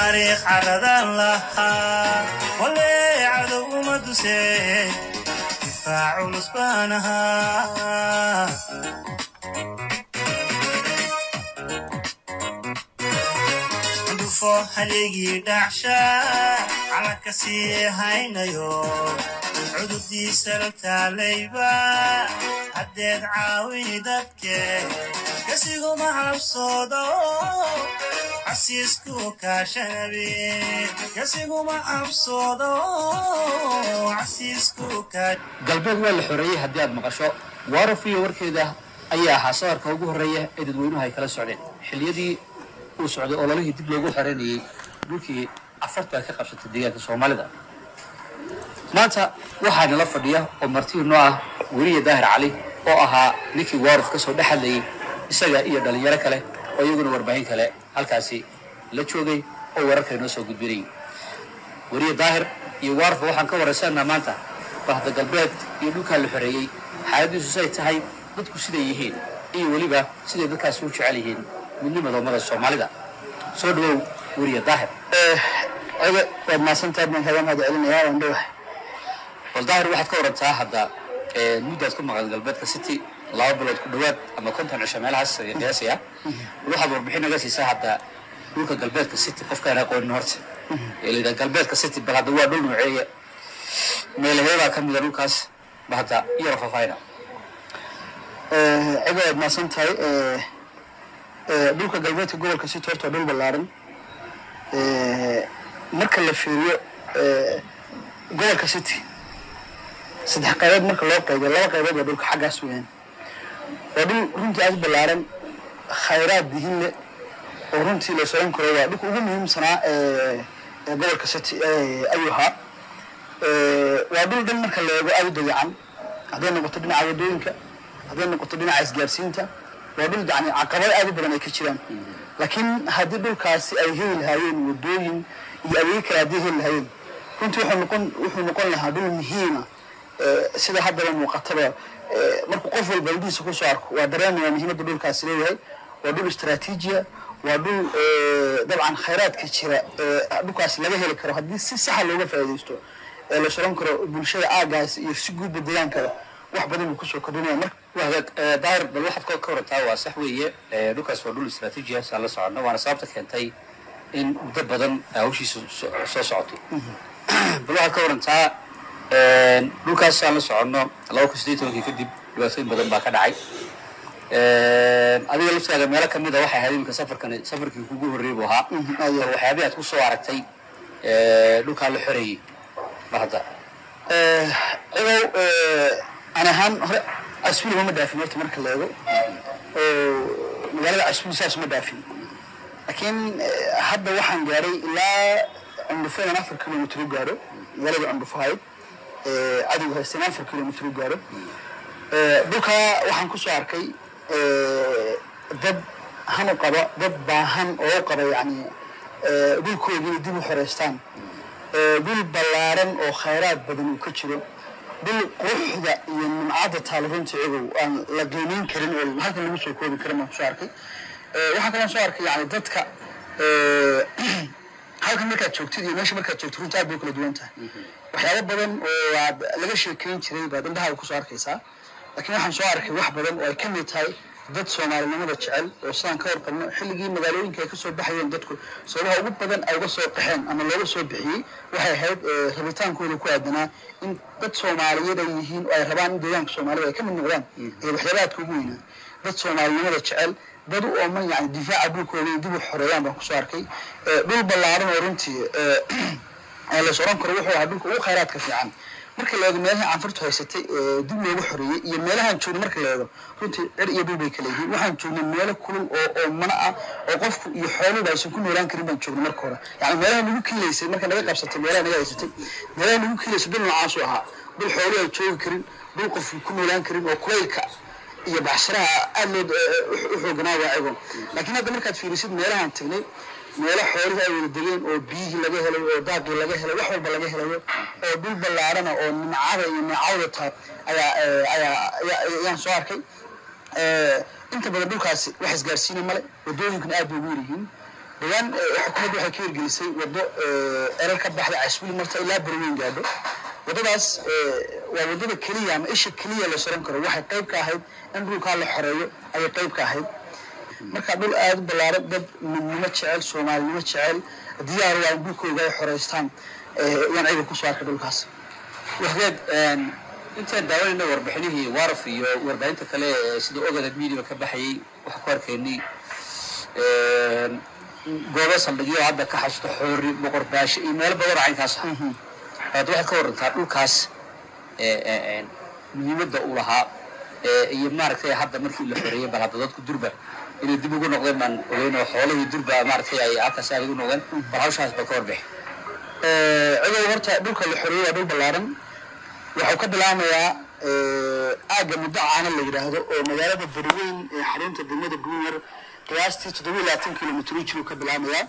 taariikh caradan lahaa walee cadow uma duseen difaac culus baan ahaa dhufo haligii dhacsha calanka sii haynayo cudurdiisa la taalayba haddeed caawini dadke kasiguma cabsoodo casiisku kaashanabe kasiguma cabsoodo casiisku kaa galbeed waa la xoreeyey haddii aad maqasho waaraf iyo warkeeda ayaa ahaa safarka ugu horreeya ee dadweynuhu ay kala socdeen xilliyadii uu socday ololihii dib loogu xoreynayey dhulkii afarta ka qabsatay deegaanka soomaalida maanta waxaa nala fadhiya oo martii noo ah weliya daahir cali oo ahaa ninkii waaruf ka soo dhex hadlayey isaga iyo dhalinyaro kale oo iyaguna warbaahin kale halkaasi la joogay oo wararka inoo soo gudbinayay weriye daahir iyo waarufba waxaan ka waraysanaa maanta bahda galbeed iyo dhulkaa la xoreeyey xaaladiisu say tahay dadku siday yihiin iyo weliba siday dadkaasi u jecel yihiin midnimada ummada soomaalida soo dhawow weriye daahir oga waad mahadsantahay baan kaga mahad celinayaa waan dhowahay bal daahir waxaad ka warantaa hadda ee, muddaad ku maqan galbeedka city laba bilood ku dhowaad ama konton cisho meelahaas ay qiyaasaya bal waxaad warbixin naga siisaa hadda dhulka galbeedka city qofkaan aqoonin horta ee la yidhaha galbeedka city bal hadda waa dhul nooceeya meelaheedaa ka mida dhulkaas ba hadda yaro faafayna oga waad mahadsan tahay dhulka galbeedka gobolka city horta waa dhul ballaaran marka la fiiriyo gobolka city saddex qaybood marka loo qaybiyo laba qaybood waa dhulka xaggaas weeyaan waa dhul runtii aad u ballaaran khayraad dihin leh oo runtii la soran karo waa dhulka ugu muhiimsanaa ee ee gobolka city ayuu ahaa waa dhul dhan marka la eego aad u dayacan hadday noqoto dhinaca wadooyinka hadday noqoto dhinaca isgaarsiinta waa dhul yani caqabad aad u badan ay ka jiraan laakiin haddii dhulkaasi ay heli lahaayeen wadooyin iyo adeeg kale haddii heli lahaayeen runtii wuxuu noqon wuxuu noqon lahaa dhul muhiima ee, sida haddaba muuqataba ee, markuu qof walba indhihiisa kusoo arko waa dareemaya muhiimadda dhulkaasi leeyahay waa dhul istaraatiijiya waa dhul ee, dabcan khayraadka jira ee dhulkaasi laga heli karo haddii si saxa looga faa'iidaysto ee la soran karo bulshada aagaas iyo si guudba deegaankaba wax badan buu kusoo kordhinaya marka wahagaag ee, daahir bal waxaad ka- ka warantaa waa sax weeye ee, dhulkaas waa dhul istaraatiiji ah saan la soconno waana sababta keentay in muddo badan hawshiisu so- soo socotay bal waxaad ka warantaa een, dhulkaas aan la soconno laba kun sideed tobankii kadib dhibaatooyin badan baa ka dhacay Een, adiga laftaada meelo kamid a waxay ahayd iminka safarkan safarkii kugu horreeyay buu ahaa aad iyo bal waxyaabihii aad ku soo aragtay ee, dhulkaa la xoreeyey ma hadda ogow an ahaan hore asfil uma dhaafin horta marka la eego oo magaalada asfil saas uma dhaafin laakiin eh, hadda waxaan gaaray ilaa cundhufo inaan afar kilomitr u gaaro magaalada cundhufo ahayd eh, cadowga haysta inaan afar kilomitr u gaaro Eh, dhulka waxaan kusoo arkay eh, dad han u qaba dad baahan oo u qaba yani eh, dhulkoodii inay dib u xoreystaan Eh, dhul ballaaran oo khayraad badan uu ka jiro dhul quruxda iyo nimcadda taalo runtii igow aan la qiimeyn karin oo halkan lagu soo koobi karin baan kusoo arkay Eh, waxaan kaloo soo arkay yani dadka eh, halkan markaad joogtid iyo meesha markaad joogtid runtii aad bay u kala duwan tahay waxyaabo badan oo aad laga sheekeyn jiray baad indhaha kusoo arkaysaa laakiin waxaan soo arkay wax badan oo ay ka mid tahay dad soomaalinimada jecel oo sidaan ka warqabno xilligii magaalooyinka ay kasoo baxayeen dadku sababaha ugu badan ay uga soo qaxeen ama looga soo bixiyey waxay ahayd eh, rabitaankooda ku aadanaa in dad soomaaliyeed ay yihiin oo ay rabaan in deegaanka soomaalida ay ka mid noqdaan ee waxyaabaadka ugu weynaa dad soomaalinimada jecel dad u ooman yani difaaca dhulkooda inay dib u xoreeyaan baan kusoo arkay Eh, dhul ballaaran oo runtii eh, ee la soran karo wuxuu ahaa dhulka ugu khayraadka fiican marka la eego meelaha canfurtu haysatay ee dib loogu xoreeyey iyo meelahaan joogno marka la eego runtii cir iyo dhul bay kala yihiin waxaan joognay meelo kulul oo oo mana ah oo qofku iyo xooluba aysan ku noolaan karin baan joognay marka hore yani meelaha nagu kiilaysay marka naga qabsatay meelaha naga haysatay meelaha nagu kiilaysay dhul noocaasuu ahaa dhul xoolu ay joogi karin dhul qofku ku noolaan karin oo kulaylka iyo baxshiraha aad loo u xooganaa waa egon laakiin hadda markaad fiirisid meelahaan tagnay meelo xoolihii ay wada degeen oo biyihii laga helay oo daaqii laga helay wax walba laga helayo oo dhul ballaarana oo nimcada iyo neecawda tahay ayaa eh, ayaa ayaa- ayaan soo arkay Eh, inta badan dhulkaasi wax isgaarsiina male wadooyinkuna aad bay ugu yar yihiin dhawaan xukuumaddu waxay ka hirgelisay waddo erar ka baxda casbuli marta ilaa berweyn gaadho waddadaas waa waddada keliya ama isha keliya la soran karo waxay qayb ka ahayd in dhulkaa la xoreeyo ayay qayb ka ahayd marka dhul aada u ballaaran dad midnimo jecel soomaalinimo jecel diyaar waa in dhulkooga ay xoreystaan yaan ciidan kusoo arkay dhulkaas waxdeed intaan daawanayna warbixinihii waraf iyo warbaahinta kale ee sida ogada media ka baxayay waxaan ku arkaynay goobo saldhigyo hadda ka xasusto xoori boqor baashe iyo meelo badan oo caynkaas ah hadda waxaad ka warantaa dhulkaas muhiimadda uu lahaa iyo maaragtay hadda markii la xoreeyey bal hadda dadku durba inay dib ugu noqdeen baan ogeyn oo xoolihii durba maaragtay ay halkaas aad ugu noqdeen bal hawshaas ba ka warbixi cidow horta dhulka la xoreeyey waa dhul ballaaran waxuu ka bilaamayaa aagga muddo caana la yidhaahdo oo magaalada beriweyn ee xarunta degmada guunyar qiyaastii toddoba iyo labaatan kilomitr jiruu ka bilaamayaa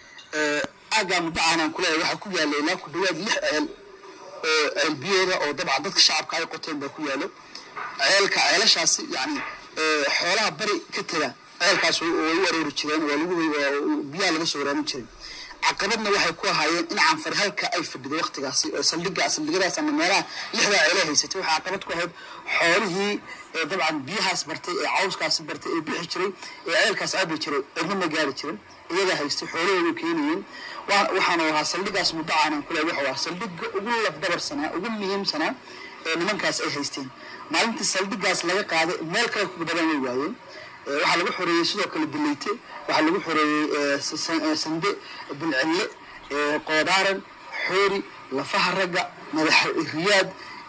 aaggaa muddo caanaan kuleeyahay waxaa ku yaalla ilaa ku dhawaad lix ceel oo ceel biyooda oo dabcan dadka shacabka ay qoteen baa ku yaallo ceelka ceelashaasi yani xoolaha bari ka tega ceelkaas way u aroori jireen waa lagu biyaha laga soo waraarin jiray caqabadna waxay ku ahaayeen in canfar halka ay fadhido waktigaasi oo saldhiga saldhigadaas ama meelaha lixdaa ceelo haysatay waxaa caqabad ku ahayd xoolihii dabcan biyahaas bartay ee cawskaasi bartay ee bixi jiray ee ceelkaas cabi jiray cidna ma gaari jirin iyagaa haystay xoolahoodu keenayeen waxaana ahaa saldhigaas muddo caanan kule wuxuu ahaa saldhiga ugu lafdabarsanaa ugu muhiimsanaa ee nimankaas ay haysteen maalintii saldhigaas laga qaaday meel kale ku badan way waayeen waxaa lagu xoreeyey sidoo kale dileyte waxaa lagu xoreeyey sande bilcille qoodaaran xoori lafaha ragga madaxa riyaad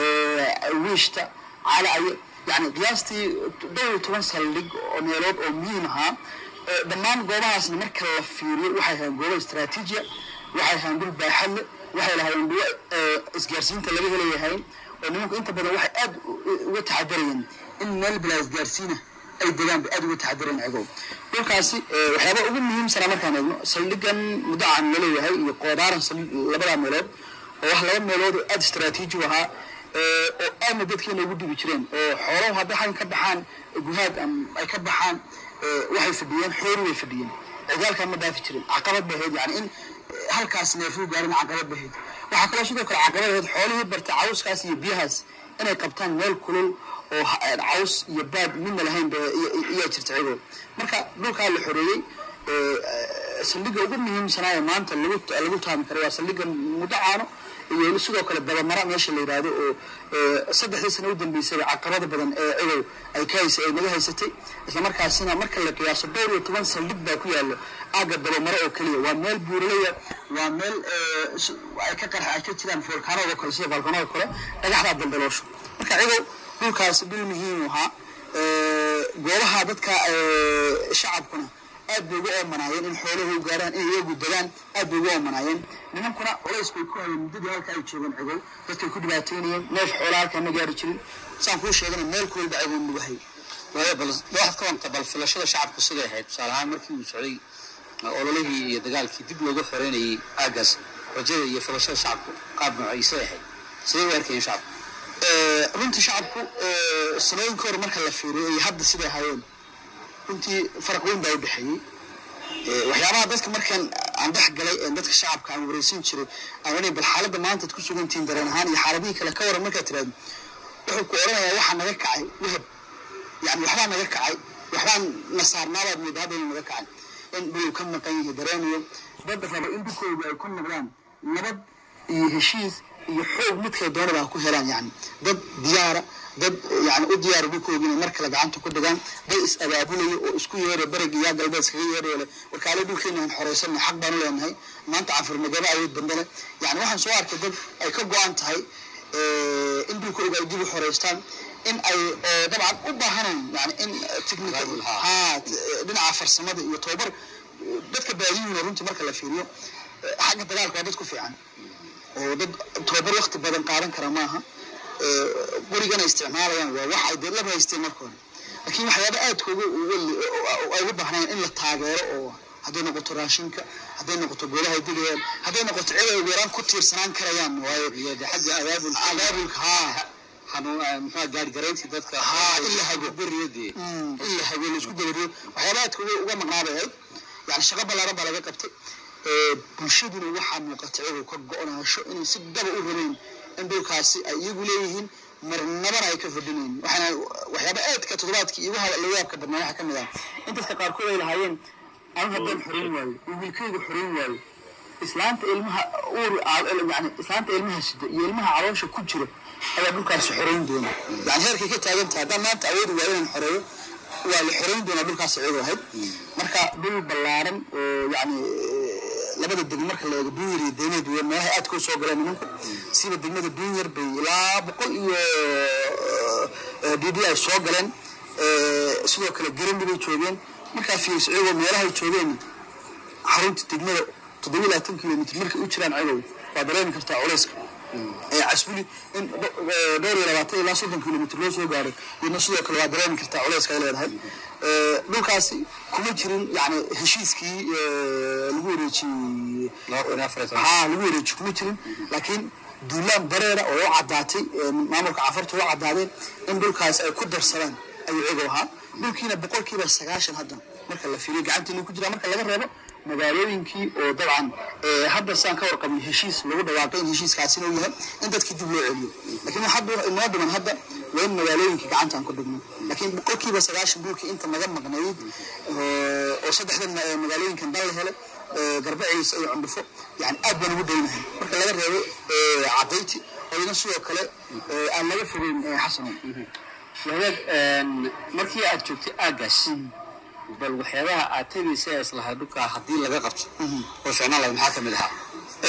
wiishta calaye yani qiyaastii dhowr iyo toban saldhig oo meelood oo muhiim ahaa dhammaan goobahaasna marka la fiiriyo waxay ahayn goobo istraatiijiya waxay ahayn dhul baaxadle waxay lahaayeen dhuwo isgaarsiinta laga helayahay oo nimanku inta badan waxay aad uga taxadarayeen in meel bilaa isgaarsiina ay degaan bay aad uga taxadareen cigow dhulkaasi waxyaaba ugu muhiimsanaa markaan eegno saldhigan muddacan laleeyahay iyo qoodaaran labadaa meelood oo wax laba meelood oo aada istraatiiji u ahaa oo aadna dadkeena ugu dhibi jireen oo xooluhu hadday xagan ka baxaan guhaad ay ka baxaan waxay fadhiyeen xoori way fadhiyeen cigaalkaa ma dhaafi jirin caqabad bay ahayd yani in halkaas neefuu gaarin caqabad bay ahayd waxaa kaloo sidoo kale caqabad ahayd xoolihii bartay cawskaas iyo biyahaas inay qabtaan meel kulul oo caws iyo baad midna lahayn iyaa jirta cigo marka dhulkaa la xoreeyey saldhiga ugu muhiimsanaa ee maanta lagu taami karo waa saldhiga muddo caano iyo sidoo kale dabamara meesha la yidhaahdo oo saddexdii sano u dambeysay caqabada badan ee cigow ay ka haysa ay naga haysatay islamarkaasina marka la qiyaaso dhowr iyo toban saldhig baa ku yaalo aagga dabamaro oo keliya waa meel buuraleya waa meel ay ka qarxa ay ka jiraan volkaanada kale sida volkaanada kale dhagaxdaa daldaloosho marka cigow dhulkaasi dhul muhiim ahaa goobaha dadka shacabkuna aad bay ugu oomanaayeen in xooluhu gaaraan in iyagu degaan aad bay ugu oomanaayeen nimankuna culays bay ku hayeen muddadii halka ay joogeen cigow dadkay ku dhibaataynayeen neef xoolaa halkaa ma gaari jirin saan kuu sheegana meel kulba cigow lagu hayay waayo bal waxaad ka wanta bal filashada shacabku siday ahayd tusaale ahaan markii uu socday ololihii iyo dagaalkii dib loogu xoreynayay aagaas rajada iyo filashada shacabku qaab noocay siday ahayd siday u arkayeen shacabku runtii shacabku sanooyinka hore marka la fiiriyo iyo hadda siday ahaayeen runtii faraq weyn baa u dhexeeyey waxyaabaha dadka markaan aan dhex galay ee dadka shacabka aan wareysan jiray aan bal xaaladda maanta ad ku sugantihiin dareen ahaan iyo xaaladihii kale ka waran markaad tiraahdo wuxuu ku oranayaa waxaa naga kacay wahab yani waxbaa naga kacay waxbaan na saarnaabaad moodaa hadda inuu naga kacay in dhuluu ka maqan yahay dareenayo dad raba in dhulkooda ay ku noqdaan nabad iyo heshiis iyo xoog midkay doonada ha ku helaan yani dad diyaara dad yani u diyaara dhulkooda inay mar kale gacanta ku dhigaan dad is abaabulaya oo isku yeera bereg iyo galbeed iskaga yeeraya leh warkaale dhulkeena aan xoreysanay xaq baanu leenahay maanta cafur magaba awood bandale yani waxaan soo arkay dad ay ka go-an tahay in dhulkooda ay dib u xoreystaan in ay dabcan u baahanayn yani in technical ha dhinaca farsamada iyo tababar dadka baadiyuhuna runtii marka la fiiriyo xagga dagaalka waa dad ku fiican oo dad tababar wakti badan qaadan kara maaha qorigana isticmaalayaan waa wax ay dee laba haysteen marka hore laakiin waxyaaba aadka ugu ay ugu baahnayn in la taageero oo hadday noqoto raashinka hadday noqoto goolaha digayaan hadday noqoto cid ay weeraan ku tiirsanaan karayaan waayo xagga abaabul abaabulka haa muxuu gaargarayntii dadka haa in la hago beriyadii in la hago la isku dabariyo waxyaaba aadka uga uga maqnaabay ahayd yani shaqo ballaaran baa laga qabtay Eh, bulshaduna waxaa muuqata iyagoo ka go-naasho inay si daba u rabeyn in dhulkaasi ay iyagu leeyihiin marnabana ay ka fadhinayn waxaana waxyaaba aadka toddobaadkii igu hada laga yaabka badnaa waxaa ka mid ah in dadka qaarkood ay lahaayeen anu haddaan xoreyn waayo oo wiilkayga xoreyn waayo islaanta ilmaha uur yani islaanta ilmaha sida iyo ilmaha caloosha ku jira ayaa dhulkaasi xoreyn doona yani heerkay ka taagan tahay haddaan maanta awoodi waayo inaan xoreeyo waa la xoreyn doonaa dhulkaas iyagoo ahayd marka dhul ballaaran oo yani labada degmo marka la eego dunyar iyo deyneed wey meelaha aadka u soo galeen nimanku siba degmada dunyar bay ilaa boqol iyo d d ay soo galeen Eh, sidoo kale garandi bay joogeen markaa fiiriso iyagoo meelahay joogeen xarunta degmada toddoba iyo labaatan kilomitr markay u jiraan cadow waa dareemi kartaa culayska ee casbuli in dho- eh, dhowr iyo labaatan ilaa soddon kilomitr loo soo gaaray iyadna sidoo kale waa dareemi kartaa culayska ay leedahay Eh, dhulkaasi kuma jirin yani heshiiskii eh, lagu wareejiyey haa lagu wareeji kuma jirin laakiin duulaan bareera oo u caddaatay ee maamulka cafarta u caddaadeen in dhulkaas ay ku darsadaan ayuu iyagu ahaa dhulkiina boqolkiiba sagaashan hadda marka la fiiriyo gacantiina ku jira marka laga reebo magaalooyinkii oo dabcan ee, hadda saan ka warqabnay heshiis lagu dhawaaqay in heshiiskaasina uu yahay in dadkii dib loo celiyo laakiin wax hadda inoo dhiman hadda waa in magaalooyinkii gacantaan ku dhigno laakiin boqolkiiba sagaashan dhulkii inta naga maqnayd oo oo saddexdan ma- magaalooyinkan dan la helay ee, garbaciisa iyo cundhufo yani aad baan ugu daynahay marka laga reebo ee, cadayti oo ina sidoo kale ee, aan laga fogeyn ee, xasano wadaag markii aad joogtay aaggaas bal waxyaabaha aad tegaysa ee islahay dhulkaa haddii laga qabto oo ficnaan lahayd maxaa ka mid ahaa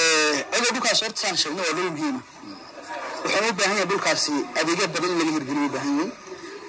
cidoo dhulkaas horta saan sheegnay waa dhul muhiima waxaan u baahan yahay dhulkaasi adeegyo badan in laga hirgeliyo u baahan yahay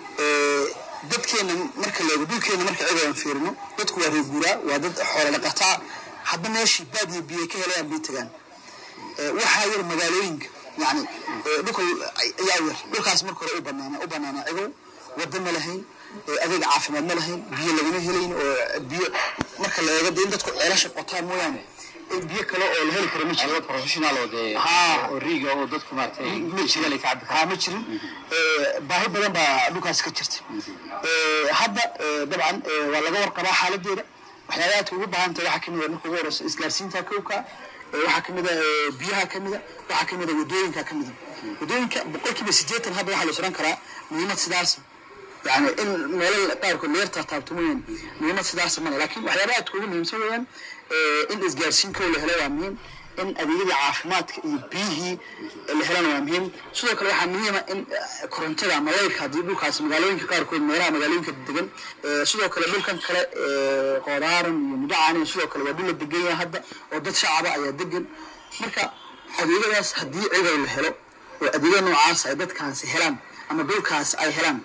Eh, dadkeena marka la eego dhulkeena marka cidoo aan fiirino dadku waa reer guuraa waa dad xoolo dhaqataa hadda meeshii baad iyo biyo ka helayaan bay tagaan Eh, waxaa yar magaalooyinka yani eh, dhulka ayaa yar dhulkaas marka hore u banaana u banaanaa cigow wada ma lahayn eh, adeeg caafimaad ma lahayn biyo lagama helayn oo biyo marka la eego dee in dadku ceelasha qotaan mooyaane eh, biyo kale oo la heli karo ma jiro professional oo dee Haa. oo riiga oo dadku maaragtay ma jirin ka cabbi haa ma jirin Eh, baahi badan baa dhulkaas ka jirta Eh, hadda eh, dabcan eh, waa laga warqabaa xaaladeeda waxyaaba aadka ugu baahan tahay waxaa kamid a marka ugu horeysa isgaarsiinta kowka eh, waxaa kamid a eh, biyaha kamid a waxaa kamid a wadooyinka kamid a wadooyinka boqolkiiba sideetan hadda waxaa la suran karaa muhiimad sidaas yani in meelo qaarkood leerta taabto mooyaan muhiimad sidaas male laakiin waxyaaba aadka ugu muhiimsan weeyaan eh, in isgaarsiin kow la helo waa muhiim in adeegyadii caafimaadka iyo biyihii la helana waa muhiim sidoo kale waxaa muhiima in eh, korontada ama leyrka haddii dhulkaas magaalooyinka qaarkood meelaha magaalooyinka degan eh, sidoo kale dhulkan kale eh, qoodaaran iyo mudacaanin sidoo kale waa dhul la degan yahay hadda oo dad shacaba ayaa degan marka adeegyadaas haddii ciday la helo oo adeegya noocaas ay dadkaasi helaan ama dhulkaas ay helaan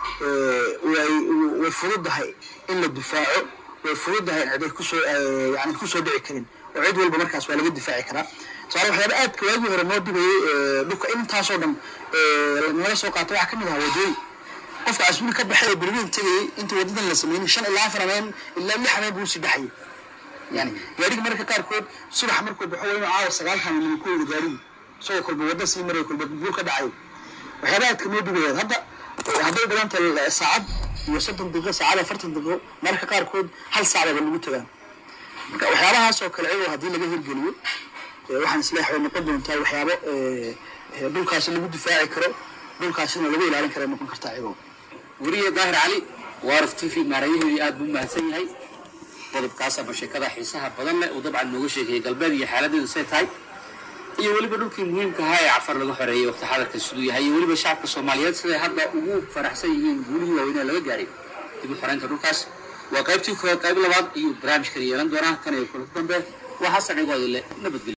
eh, way way fududahay in la difaaco way fududahay in ciday kusoo eh, yani kusoo dhici karin oo cid walba markaas waa laga difaaci karaa tusaale waxyaaba aadka waagii hore noo dhibayay eh, dhulka intaasoo dhan eh, naga soo qaato waxaa kamid ahaa wadooyin qofka casbuli ka baxay oo berweyn tegayay inta wadadan la sameynay shan ilaa afar habeen ilaa lix habeen buu sii baxayay yani gaariga mararka qaarkood subax markuu baxo waa inuu caawa sagaalkan nimo ku wada gaarigu isagoo kolba wada sii maray kolba buur ka dhacayo waxyaaba aadka noo dhibayeen hadda eh, hadday dhiganta saacad iyo soddon daqiiqo saacad afartan daqiiqo mararka qaarkood hal saacdaba lagu tagaa marka waxyaabahaas oo kale iyagoo haddii laga hirgeliyo eh, waxaan isleeyahay way noqon doontaa waxyaabo eh, eh, dhulkaasi lagu difaaci karo dhulkaasina lagu ilaalin kara noqon kartaa iyagoo weriye daahir cali waaruf t v maarayaheedii aad buu mahadsan yahay qodobkaas ama sheekada xiisaha badan leh uu dabcan nooga sheegayay galbeed iyo xaaladeedu say tahay iyo weliba dhulkii muhiimka ahaa ee cafar laga xoreeyey waqti xadarka siduu yahay iyo weliba shacabka soomaaliyeed siday hadda ugu faraxsan yihiin guulihii waaweynee laga gaaray dib u xoreynta dhulkaas waa qaybtii koowaad qayb labaad iyo barnaamijkan yeelan doonaa kan iyo kula dambe waa xasan cigoodile nabadgelyo